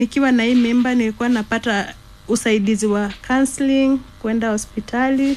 nikiwa na hii mimba nilikuwa napata usaidizi wa counseling, kwenda hospitali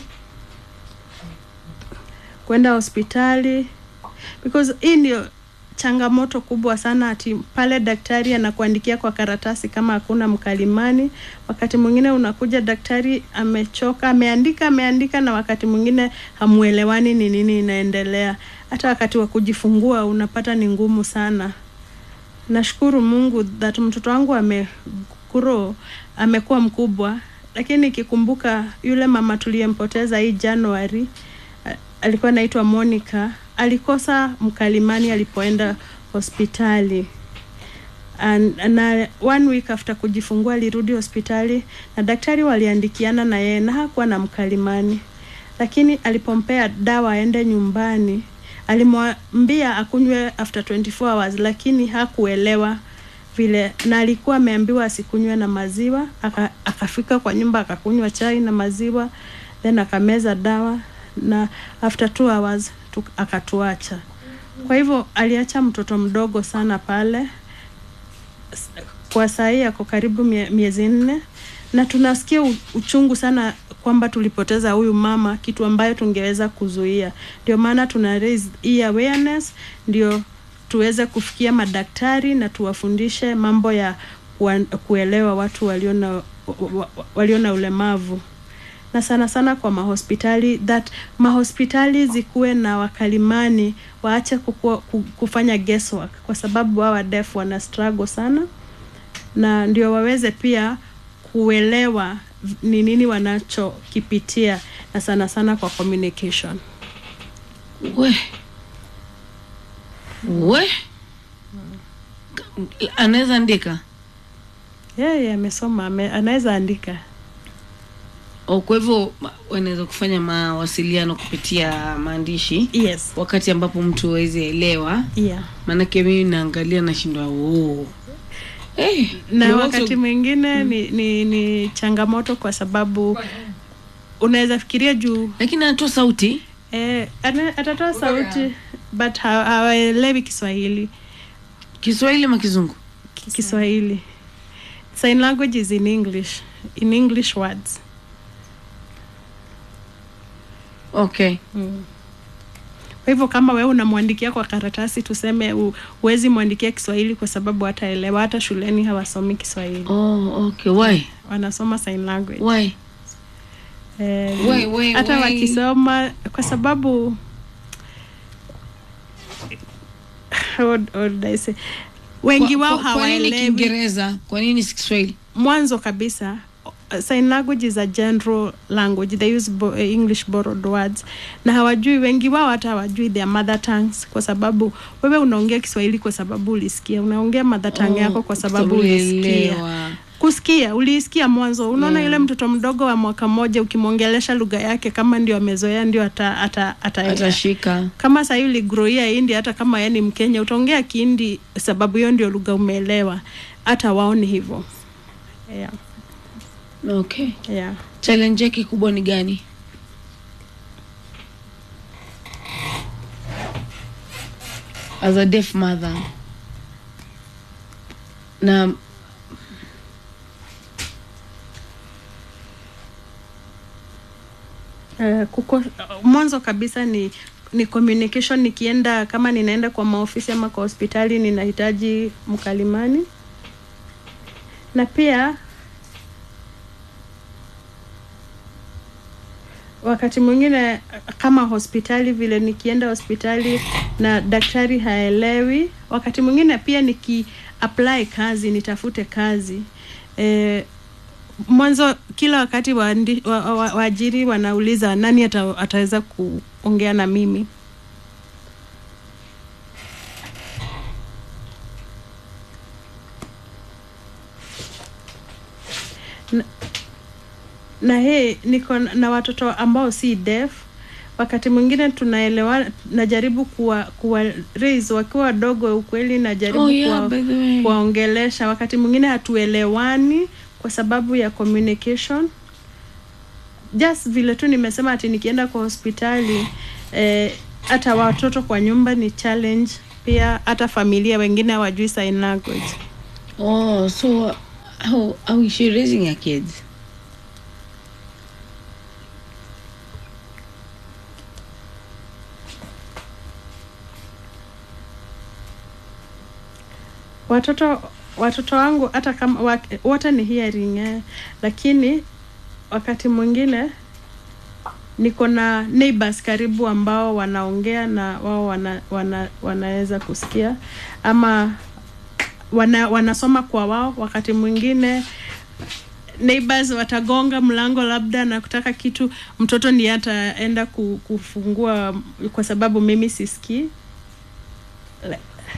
kwenda hospitali because hii ndio changamoto kubwa sana ati pale daktari anakuandikia kwa karatasi kama hakuna mkalimani wakati mwingine unakuja daktari amechoka ameandika ameandika na wakati mwingine hamuelewani ni nini inaendelea hata wakati wa kujifungua unapata ni ngumu sana nashukuru mungu that mtoto wangu amekuro amekuwa mkubwa lakini nikikumbuka yule mama tuliyempoteza hii januari a- alikuwa anaitwa monica alikosa mkalimani alipoenda hospitali An- na one week after kujifungua alirudi hospitali na daktari waliandikiana na yeye na hakuwa na mkalimani lakini alipompea dawa aende nyumbani alimwambia akunywe after 24 hours lakini hakuelewa vile na alikuwa ameambiwa asikunywe na maziwa aka, akafika kwa nyumba akakunywa chai na maziwa then akameza dawa na after two hours tu, akatuacha kwa hivyo aliacha mtoto mdogo sana pale S- kwa sahii ako karibu mie, miezi nne na tunasikia u- uchungu sana kwamba tulipoteza huyu mama kitu ambayo tungeweza kuzuia ndio maana tuna raise hii awareness ndio tuweze kufikia madaktari na tuwafundishe mambo ya kuwa, kuelewa watu walio na wa- wa- walio na ulemavu na sana sana kwa mahospitali that mahospitali zikuwe na wakalimani waache kukua, ku- kufanya guesswork kwa sababu hawa def wana struggle sana na ndio waweze pia kuelewa v- ni nini wanachokipitia na sana sana kwa communication we we anaweza andika yeye amesoma ame, anaweza andika o kwa hivyo ma- wanaweza kufanya mawasiliano kupitia maandishi yes wakati ambapo mtu awezi elewa yeah. maanake mimi naangalia nashindwa oh. hey, na wakati mwingine ni, ni, ni changamoto kwa sababu unaweza fikiria juu lakini anatoa sauti eh, ana- atatoa sauti but ha- hawaelewi kiswahili kiswahili ama kizungu Ki- kiswahili sign language is in english in english words okay kwa hivyo kama wewe unamwandikia kwa karatasi tuseme u- huwezi mwandikia kiswahili kwa sababu hataelewa hata shuleni hawasomi kiswahili oh, okay why wanasoma sign language why Eh, Why, why, hata why? wakisoma kwa sababu what, what did I say? wengi Kwa- wao kwa- kwa nini hawaelewi kiingereza kwa nini si kiswahili mwanzo kabisa uh, sign language is a general language they use bo, uh, english borrowed words na hawajui wengi wao hata hawajui their mother tongues kwa sababu wewe unaongea kiswahili kwa sababu ulisikia unaongea mother tongue yako kwa sababu ulisikia ulielewa. kusikia uliisikia mwanzo unaona yule mtoto mdogo wa mwaka mmoja ukimwongelesha lugha yake kama ndio amezoea ndio ata, ata, ata, atashika kama sahii uligroia hindi hata kama yeye ni mkenya utaongea kihindi sababu hiyo ndio lugha umeelewa hata waoni hivyo yeah, okay yeah. challenge yake kubwa ni gani as a deaf mother na Uh, kuko, mwanzo kabisa ni ni communication nikienda kama ninaenda kwa maofisi ama kwa hospitali ninahitaji mkalimani na pia wakati mwingine kama hospitali vile nikienda hospitali na daktari haelewi wakati mwingine pia niki apply kazi nitafute kazi eh, mwanzo kila wakati waajiri wa, wa, wa, waajiri wanauliza nani ata, ataweza kuongea na mimi na, na hii niko na watoto ambao si deaf wakati mwingine tunaelewa najaribu kuwa, kuwa raise wakiwa wadogo ukweli najaribu Oh, yeah, kuwa, by the way. kuwaongelesha wakati mwingine hatuelewani kwa sababu ya communication just vile tu nimesema ati nikienda kwa hospitali eh, hata watoto kwa nyumba ni challenge pia hata familia wengine hawajui sign language oh so how, how is she raising her kids watoto watoto wangu hata kama wa- wote ni hearing eh, lakini wakati mwingine niko na neighbors karibu ambao wanaongea na wao wana, wana, wanaweza kusikia ama wana, wanasoma kwa wao wakati mwingine neighbors watagonga mlango labda na kutaka kitu mtoto ndiye ataenda ku- kufungua kwa sababu mimi sisikii La-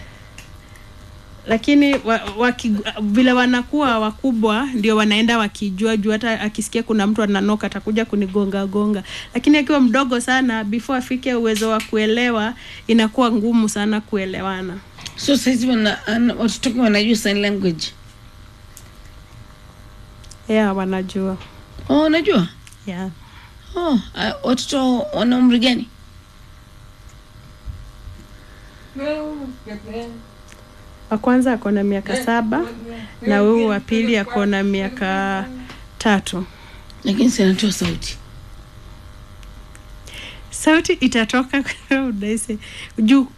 lakini wa, waki, vile wanakuwa wakubwa ndio wanaenda wakijua juu hata akisikia kuna mtu ananoka atakuja kunigonga gonga lakini akiwa mdogo sana before afike uwezo wa kuelewa inakuwa ngumu sana kuelewana so saizi wana, ana- watoto wake wanajua sign language yeah wanajua oh unajua yeah oh uh, watoto wana umri gani wa kwanza ako na miaka saba na huyu wa pili ako na miaka tatu lakini sinatoa sauti sauti itatoka unaise juu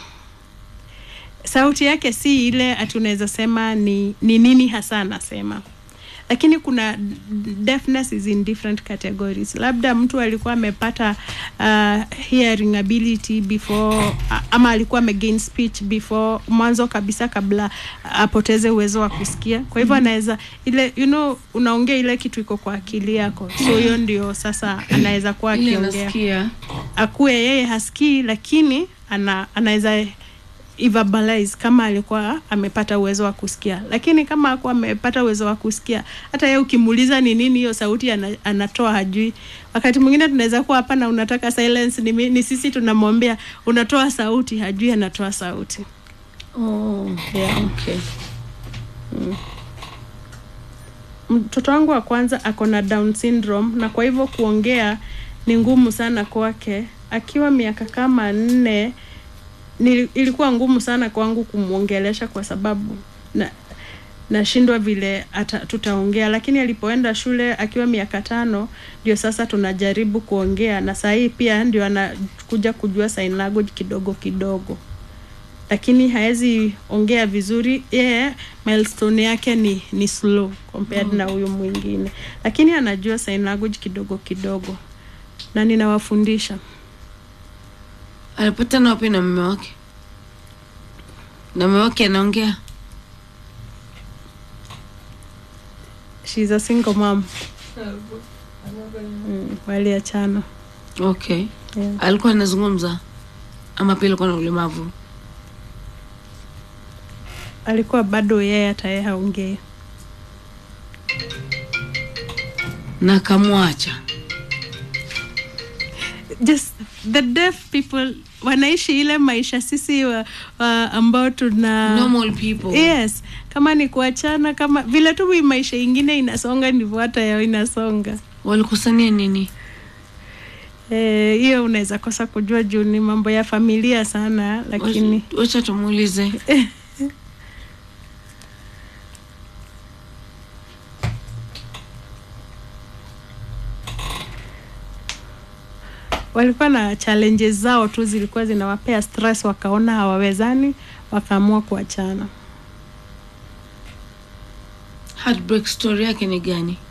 sauti yake si ile ati unaweza sema ni, ni nini hasa anasema lakini kuna deafness is in different categories labda mtu alikuwa amepata uh, hearing ability before a- ama alikuwa amegain speech before mwanzo kabisa kabla apoteze uwezo wa kusikia kwa hivyo anaweza ile you know unaongea ile kitu iko kwa akili yako so hiyo ndio sasa anaweza kuwa ile akiongea nasikia akuwe yeye hasikii lakini ana, anaweza verbalize kama alikuwa amepata uwezo wa kusikia lakini kama akuwa amepata uwezo wa kusikia hata yeye ukimuuliza ni nini hiyo sauti ana, anatoa hajui wakati mwingine tunaweza kuwa hapa na unataka silence ni, mi- ni sisi tunamwambia unatoa sauti hajui anatoa sauti oh yeah. okay mtoto wangu wa kwanza ako na down syndrome na kwa hivyo kuongea ni ngumu sana kwake akiwa miaka kama nne ni, ilikuwa ngumu sana kwangu kumwongelesha kwa sababu na nashindwa vile ata, tutaongea lakini alipoenda shule akiwa miaka tano ndio sasa tunajaribu kuongea na saa hii pia ndio anakuja kujua sign language kidogo kidogo lakini haezi ongea vizuri yeye milestone yake ni ni slow compared na huyu mwingine lakini anajua sign language kidogo kidogo na ninawafundisha alipatana wapi na mume wake na mume wake anaongea she's a single mom mm, waliachana okay yeah. alikuwa anazungumza ama pia alikuwa na ulemavu alikuwa bado yeye hata yeye haongei na akamwacha just the deaf people wanaishi ile maisha sisi wa, wa ambao tuna normal people yes kama ni kuachana kama vile tu hii maisha ingine inasonga ndivyo hata yao inasonga walikosania nini Eh, hiyo unaweza kosa kujua juu ni mambo ya familia sana lakini Wacha- wacha tumuulize walikuwa na challenges zao tu zilikuwa zinawapea stress wakaona hawawezani wakaamua kuachana heartbreak story yake ni gani